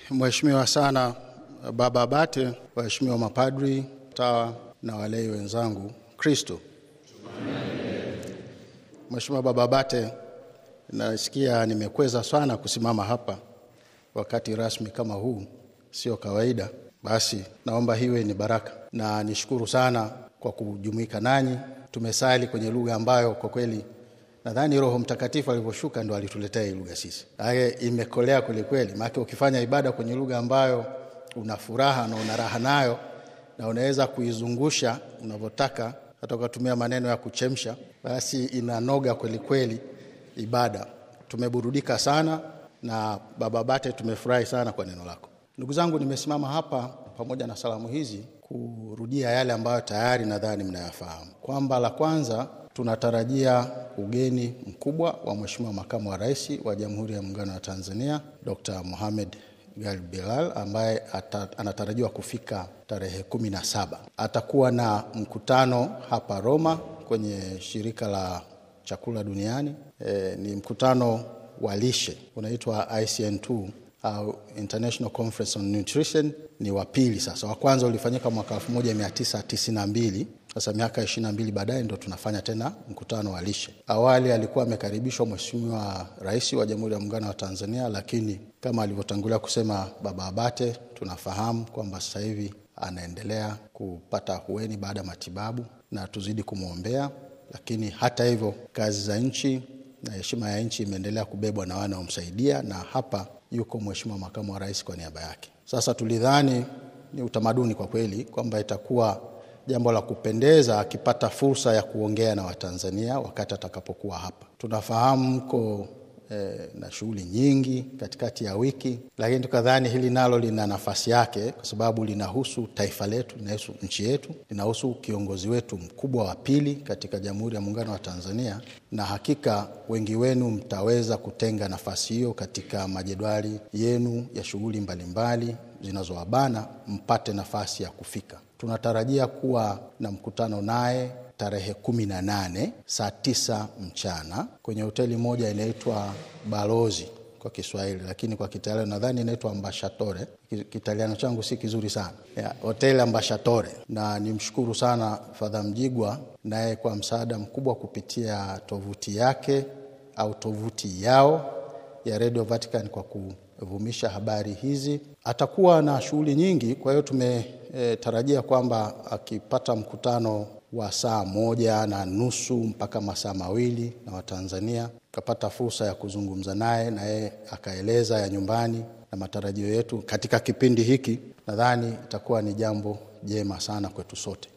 Mheshimiwa sana Baba Abate, waheshimiwa mapadri, tawa na walei wenzangu, Kristo. Mheshimiwa Baba Abate, nasikia nimekweza sana kusimama hapa wakati rasmi kama huu, sio kawaida. Basi naomba hiwe ni baraka, na nishukuru sana kwa kujumuika nanyi. Tumesali kwenye lugha ambayo kwa kweli nadhani Roho Mtakatifu alivyoshuka ndo alituletea hii lugha sisi. Ake imekolea kwelikweli, maana ukifanya ibada kwenye lugha ambayo una furaha na una raha nayo na unaweza kuizungusha unavyotaka, hata ukatumia maneno ya kuchemsha, basi inanoga kwelikweli ibada. Tumeburudika sana na Baba Bate, tumefurahi sana kwa neno lako. Ndugu zangu, nimesimama hapa pamoja na salamu hizi kurudia yale ambayo tayari nadhani mnayafahamu, kwamba la kwanza tunatarajia ugeni mkubwa wa Mheshimiwa Makamu wa Rais wa Jamhuri ya Muungano wa Tanzania Dr. Mohamed Gal Bilal ambaye ata, anatarajiwa kufika tarehe kumi na saba. Atakuwa na mkutano hapa Roma kwenye shirika la chakula duniani. E, ni mkutano wa lishe unaitwa ICN2 au International Conference on Nutrition. Ni wa pili sasa. Wa kwanza ulifanyika mwaka 1992 sasa miaka ishirini na mbili baadaye ndo tunafanya tena mkutano wa lishe. Awali alikuwa amekaribishwa Mheshimiwa Rais wa Jamhuri ya Muungano wa Tanzania, lakini kama alivyotangulia kusema Baba Abate, tunafahamu kwamba sasa hivi anaendelea kupata ahueni baada ya matibabu na tuzidi kumwombea. Lakini hata hivyo, kazi za nchi na heshima ya nchi imeendelea kubebwa na wanaomsaidia, na hapa yuko Mheshimiwa Makamu wa Rais kwa niaba yake. Sasa tulidhani ni utamaduni kwa kweli kwamba itakuwa jambo la kupendeza akipata fursa ya kuongea na Watanzania wakati atakapokuwa hapa. Tunafahamu mko eh, na shughuli nyingi katikati ya wiki, lakini tukadhani hili nalo lina nafasi yake kwa sababu linahusu taifa letu, linahusu nchi yetu, linahusu kiongozi wetu mkubwa wa pili katika Jamhuri ya Muungano wa Tanzania, na hakika wengi wenu mtaweza kutenga nafasi hiyo katika majedwali yenu ya shughuli mbalimbali zinazowabana mpate nafasi ya kufika. Tunatarajia kuwa na mkutano naye tarehe kumi na nane saa tisa mchana kwenye hoteli moja inaitwa Balozi kwa Kiswahili, lakini kwa Kitaliano nadhani inaitwa Ambasciatore. Kitaliano changu si kizuri sana ya, hoteli Ambasciatore. Na nimshukuru sana Fadha Mjigwa naye kwa msaada mkubwa kupitia tovuti yake au tovuti yao ya Radio Vatican kwa kuvumisha habari hizi. Atakuwa na shughuli nyingi, kwa hiyo tumetarajia e, kwamba akipata mkutano wa saa moja na nusu mpaka masaa mawili na Watanzania kapata fursa ya kuzungumza naye na yeye akaeleza ya nyumbani na matarajio yetu katika kipindi hiki, nadhani itakuwa ni jambo jema sana kwetu sote.